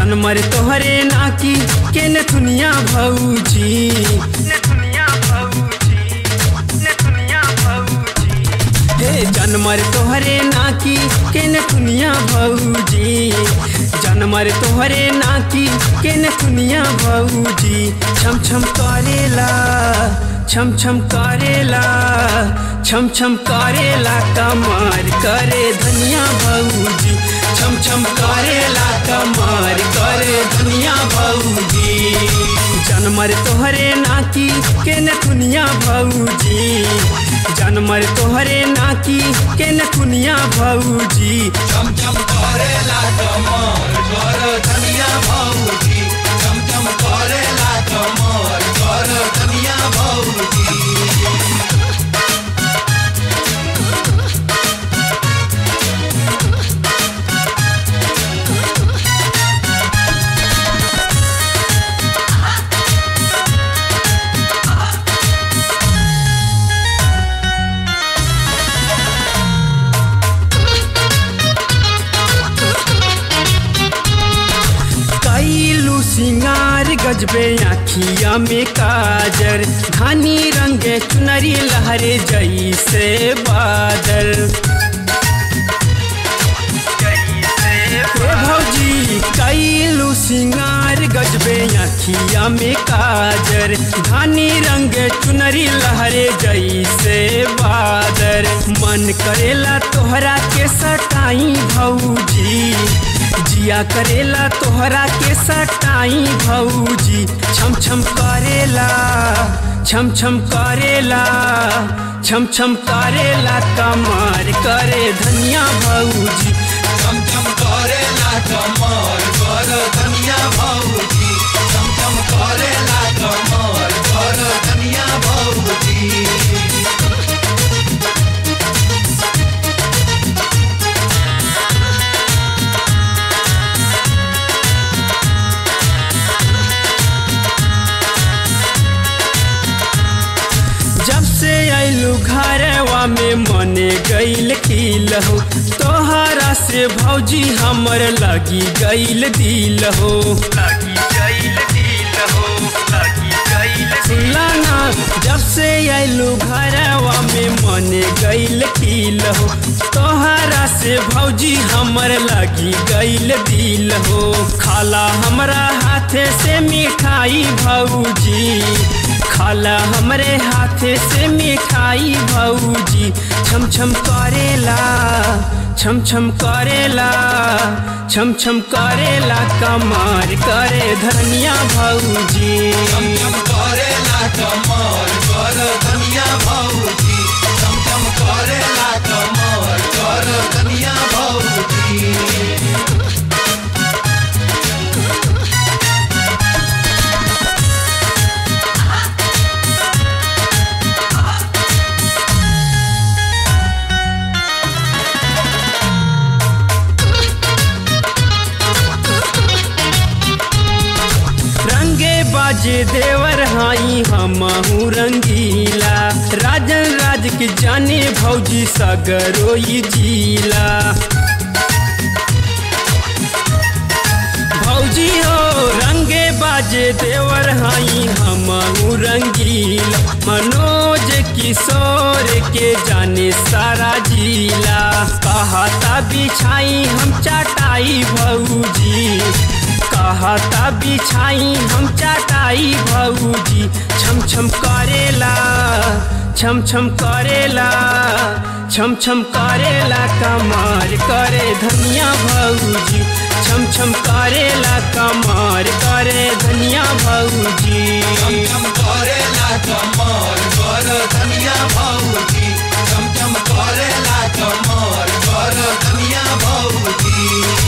जनमर तोहरे नाकी के न दुनिया भौजी न दुनिया भौजी न दुनिया भौजी हे जनमर तोहरे नाकी के न दुनिया भौजी जनमर तोहरे नाकी के न दुनिया भौजी छम छम करेला छम छम करेला छम छम करेला कमर करे धनिया भौजी छम छम करेला कमर करे धनिया भौजी जनमर तोहरे नाकी के न दुनिया भौजी जनमर तोहरे नाकी के न दुनिया भौजी चम चम करेला कमर कर धनिया भौजी चम चम करेला कमर कर धनिया भौजी कैलू सिंगार गजबे आखिया में काजर धानी रंगे चुनरी लहरे जैसे बादल हे भौजी कैलू सिंगार गजबे आखिया में काजर धानी रंग चुनरी लहरे जैसे बादर मन करेला तोहरा के सटाई भौजी जिया करेला तोहरा के सटाई भौजी छम छम करेला छम छम करेला छम छम करेला कमर करे धनिया भौजी चम चम करेला कमर कर धनिया भौजी चम चम करेला कमर कर धनिया भौजी जब से आइलू घरवा में मने गईल खिल हो तोहरा से भौजी हमर लगी गईल दिल हो लगी गईल दिल हो लगी गईल सुनला ना जब से आइलू घरवा में मने गईल खिल हो तोहरा से भौजी हमर लगी गईल दिल हो खाला हमरा हाथे से मिठाई भौजी खाला हमरे हाथे से मिठाई भौजी छम छम करेला छम छम करेला छम छम करेला कमार करे धनिया भौजी चम चम करेला कमर कर धनिया भौजी चम चम करेला कमर कर धनिया भौजी रंगे बाजे देवर हाई हमहू रंगीला राजन राज के जाने भौजी सगरोई जिला भौजी हो रंगे बाजे देवर हाई हमहू रंगीला मनोज किशोर के जाने सारा जिला कहता बिछाई हम चटाई भौजी कहता बिछाई हम चटाई भौजी छम छम करेला छम छम करेला छम छम करेला कमार करे धनिया भौजी छम छम करेला कमार करे धनिया भौजी चम चम करेला कमर कर धनिया भौजी चम चम करेला कमर कर धनिया भौजी